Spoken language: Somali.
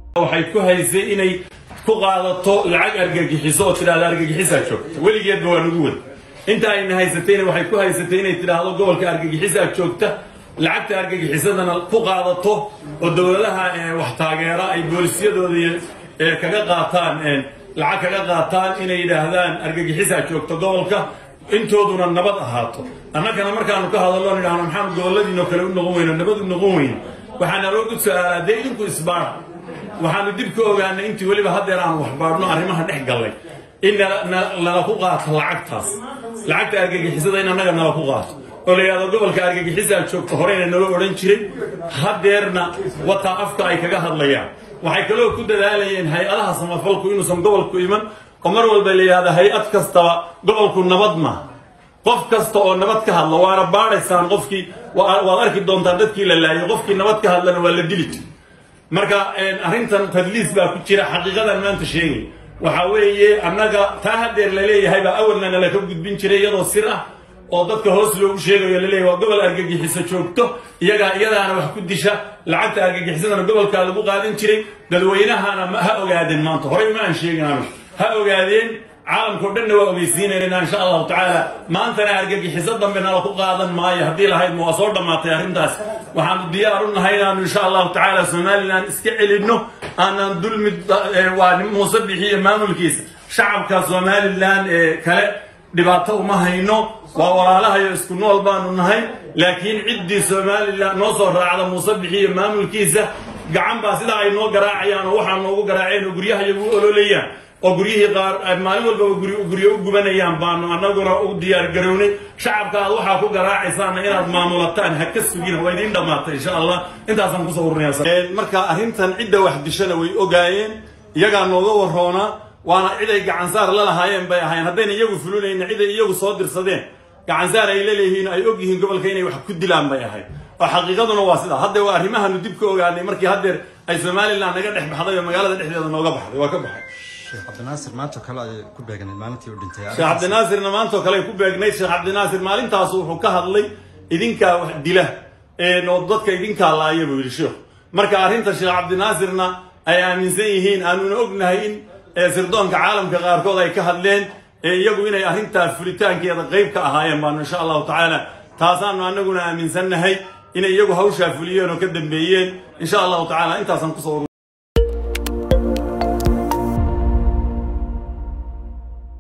waxay ku haysay inay ku qaadato lacag argagixiso oo tidhahda argagixisaa joogta weligeedba waa nagu wad inta ayna haysatayna waxay ku haysatay inay tidhaahdo gobolka argagixisaa joogta lacagta argagixisadana ku qaadato oo dowladaha wax taageera ay boolisyadooda kaga qaataan lacag kaga qaataan inay yidhaahdaan argagixisaa joogta gobolka intooduna nabad ahaato annagana markaanu ka hadallo nidhahno maxaanu goboladiinoo kale u noqon weyno nabad u noqon weyne waxaa naloo gud su-aalaa dee idinku isbaara waxaanu dib ka ogaanay intii weliba haddeer aanu waxbaadhno arrimaha dhex gallay in nala ku qaato lacagtaas lacagta argagixisada in annaga nala ku qaato oo la yidhahdo gobolka argagixisaa joogta horeyna nala odhan jiray haddeerna wataa afka ay kaga hadlayaan waxay kaloo ku dadaalayeen hay-adaha samafalku inuusan gobolku iman oo mar walba la yidhahda hay-ad kastaba gobolku nabad ma qof kasta oo nabad ka hadlo waana baadhaysaan qofkii waad arki doontaan dadkii la laayay qofkii nabad ka hadlana waa la dili jir marka arrintan tadliis baa ku jira xaqiiqadan maanta sheegay waxaa weeye annaga taa haddeer laleeyahay baa awalna nala ka gudbin jiray iyadoo sir ah oo dadka hoos loogu sheegayo laleeyahy waa gobol argagixiso joogto iyagaa iyadaana wax ku disha lacagta argagixisadana gobolkaa lagu qaadan jiray dadweynahana ha ogaadeen maanta horey ma aan sheegin anu ha ogaadeen caalamkao dhanna waa ogeysiinayna insha allahu tacaala maantana argagixiso dambe nala ku qaadan maayo haddii lahaydma waa soo dhammaatay arrintaas waxaanu diyaar u nahay inaanu insha allahu tacaala somalilan iska celinno aanan dulmi waa muuse bixiyo maamulkiisa shacabka somalilan ee kale dhibaato uma hayno waa walaalahayo isku nool baanu nahay laakiin ciddii somalilan noo soo raacda muuse bixiyo maamulkiisa gacan baa sidaa ay noo garaacayaan oo waxaa noogu garaaceen oo guryahayagu u ololayaan oo guryihii qaar maalin walbaba guryo u gubanayaan baanu annaguna u diyaar garownay shacabka aad waxaa ku garaacaysaana inaad maamulataan ha ka sugina waa idiin dhammaatay insha allah intaasaan kusoo urunaya marka arrintan cidda wax dishana way ogaayeen iyagaa nooga waroonaa waana ciday gacansaar la lahaayeen bay ahayn haddayna iyagu fulinayna ciday iyagu soo dirsadeen gacansaar ay la leeyihiin ay og yihiin gobolka inay wax ku dilaan bay ahayd oo xaqiiqaduna waa sidaa hadda waa arrimahanu dib ka ogaanay markii haddeer ay somalilan naga dhex baxday oo magaalada dhexdeeda nooga baxday waa ka baxay sheekh cabdinaasir maanta kale ay ku beegnayd maalintii u dhintay sheekh cabdinaasirna maantoo kale ay ku beegnayd sheekh cabdinaasir maalintaasu wuxuu ka hadlay idinkaa wax dila oo dadka idinkaa laaya buu yidhi sheekhu marka arrinta sheekh cabdinaasirna ay aaminsan yihiin aanuna ognahay in sirdoonka caalamka qaarkood ay ka hadleen iyagu inay arrintaa fulitaankeeda qayb ka ahaayeen baanu insha allahu tacaala taasaanu annaguna aaminsannahay inay iyagu hawshaa fuliyeen oo ka dambeeyeen insha allahu tacala intaasaan kusoo